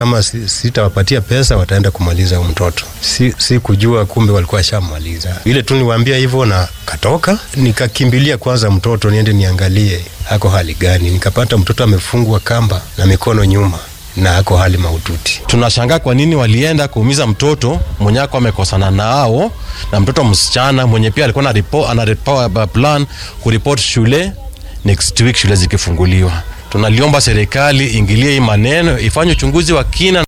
kama si- sitawapatia pesa wataenda kumaliza huyo mtoto. Si, si kujua kumbe walikuwa washamaliza. Ile tu niwaambia hivyo na katoka, nikakimbilia kwanza mtoto niende niangalie ako hali gani. Nikapata mtoto amefungwa kamba na mikono nyuma na ako hali mahututi. Tunashangaa kwa nini walienda kuumiza mtoto mwenye ako amekosana nao na mtoto msichana mwenye pia alikuwa na repo, ana repo, plan kuripot shule next week shule zikifunguliwa. Tunaliomba serikali ingilie hii maneno, ifanye uchunguzi wa kina.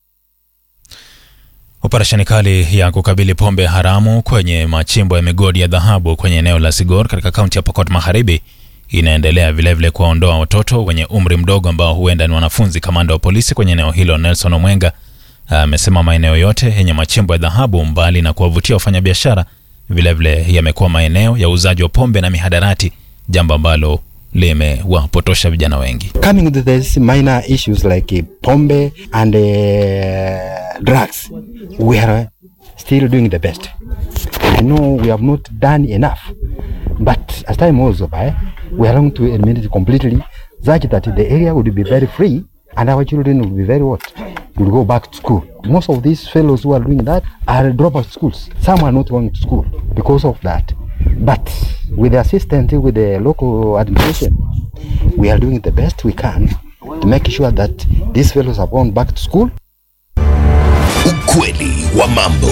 Operesheni kali ya kukabili pombe haramu kwenye machimbo ya migodi ya dhahabu kwenye eneo la Sigor katika kaunti ya Pokot Magharibi inaendelea vilevile kuwaondoa watoto wenye umri mdogo ambao huenda ni wanafunzi. Kamanda wa polisi kwenye eneo hilo Nelson Omwenga amesema maeneo yote yenye machimbo ya dhahabu, mbali na kuwavutia wafanyabiashara, vilevile yamekuwa maeneo ya uuzaji wa pombe na mihadarati, jambo ambalo limewapotosha vijana wengi. coming to these minor issues like uh, pombe and uh, drugs, we are still doing the best. I know we have not done enough, but as time goes by, we are going to eliminate it completely, such that the area would be very free and our children will be very what? Will go back to school. Most of these fellows who are doing that are dropout schools. Some are not going to school because of that. But with the assistance with the local administration, we are doing the best we can to make sure that these fellows are gone back to school Ukweli wa mambo.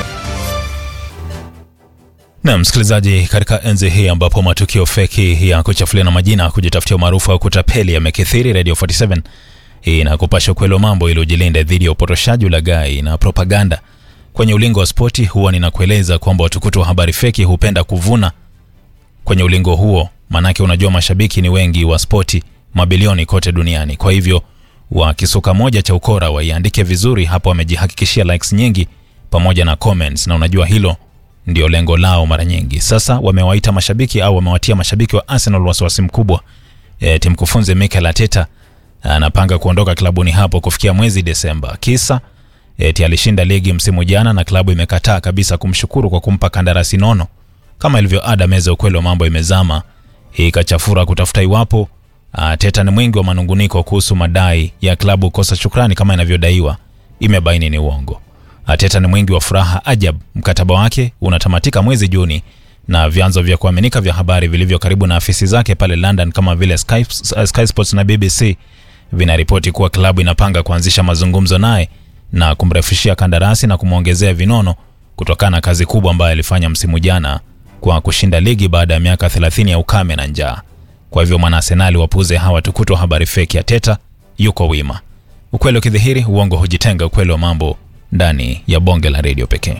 Na msikilizaji, katika enzi hii ambapo matukio feki ya kuchafuliana majina, kujitafutia umaarufu au kutapeli yamekithiri, Radio 47 inakupasha ukweli wa mambo ili ujilinde dhidi ya upotoshaji, ulaghai na propaganda. Kwenye ulingo wa spoti, huwa ninakueleza kwamba watukutu wa habari feki hupenda kuvuna kwenye ulingo huo, manake unajua mashabiki ni wengi wa spoti mabilioni kote duniani. Kwa hivyo wakisuka moja cha ukora waiandike vizuri, hapo wamejihakikishia likes nyingi pamoja na comments, na unajua hilo ndio lengo lao mara nyingi. Sasa wamewaita mashabiki au wamewatia mashabiki wa Arsenal wasiwasi mkubwa. E, timkufunzi Mikel Arteta anapanga kuondoka klabuni hapo kufikia mwezi Desemba. Kisa eti alishinda ligi msimu jana na klabu imekataa kabisa kumshukuru kwa kumpa kandarasi nono. Kama ilivyo ada, meza ya ukweli wa mambo imezama hii ikachafura kutafuta iwapo Arteta ni mwingi wa manunguniko kuhusu madai ya klabu kosa shukrani kama inavyodaiwa, imebaini ni uongo. Arteta ni mwingi wa furaha ajab. Mkataba wake unatamatika mwezi Juni na vyanzo vya kuaminika vya habari vilivyo karibu na afisi zake pale London kama vile Sky, Sky Sports na BBC vinaripoti kuwa klabu inapanga kuanzisha mazungumzo naye na kumrefishia kandarasi na kumwongezea vinono kutokana na kazi kubwa ambayo alifanya msimu jana kwa kushinda ligi baada ya miaka 30 ya ukame na njaa. Kwa hivyo mwana Arsenali wapuze hawa tukutu wa habari feki. Arteta yuko wima. Ukweli ukidhihiri, uongo hujitenga. Ukweli wa mambo ndani ya bonge la redio pekee.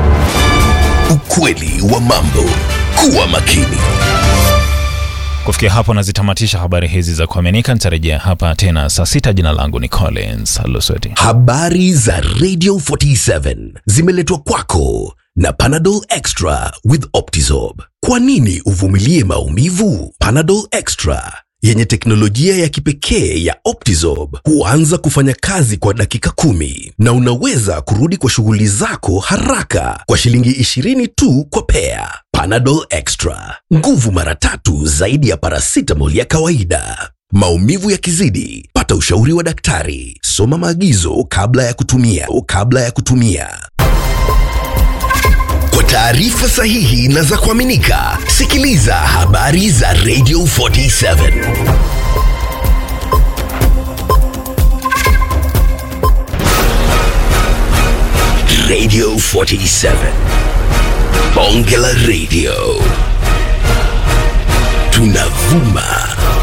Ukweli wa mambo. Kuwa makini. Kufikia hapo nazitamatisha habari hizi za kuaminika. Nitarejea hapa tena saa sita. Jina langu ni Collins Alusweti. Habari za Radio 47 zimeletwa kwako na Panadol Extra with Optizorb. Kwa nini uvumilie maumivu? Panadol Extra yenye teknolojia ya kipekee ya Optizorb huanza kufanya kazi kwa dakika kumi na unaweza kurudi kwa shughuli zako haraka kwa shilingi 20 tu kwa pea. Panadol Extra, nguvu mara tatu zaidi ya paracetamol ya kawaida. Maumivu yakizidi, pata ushauri wa daktari. Soma maagizo kabla ya kutumia. Kabla ya kutumia. Kwa taarifa sahihi na za kuaminika, sikiliza habari za Radio 47. Radio 47. Bonge la Radio. Tunavuma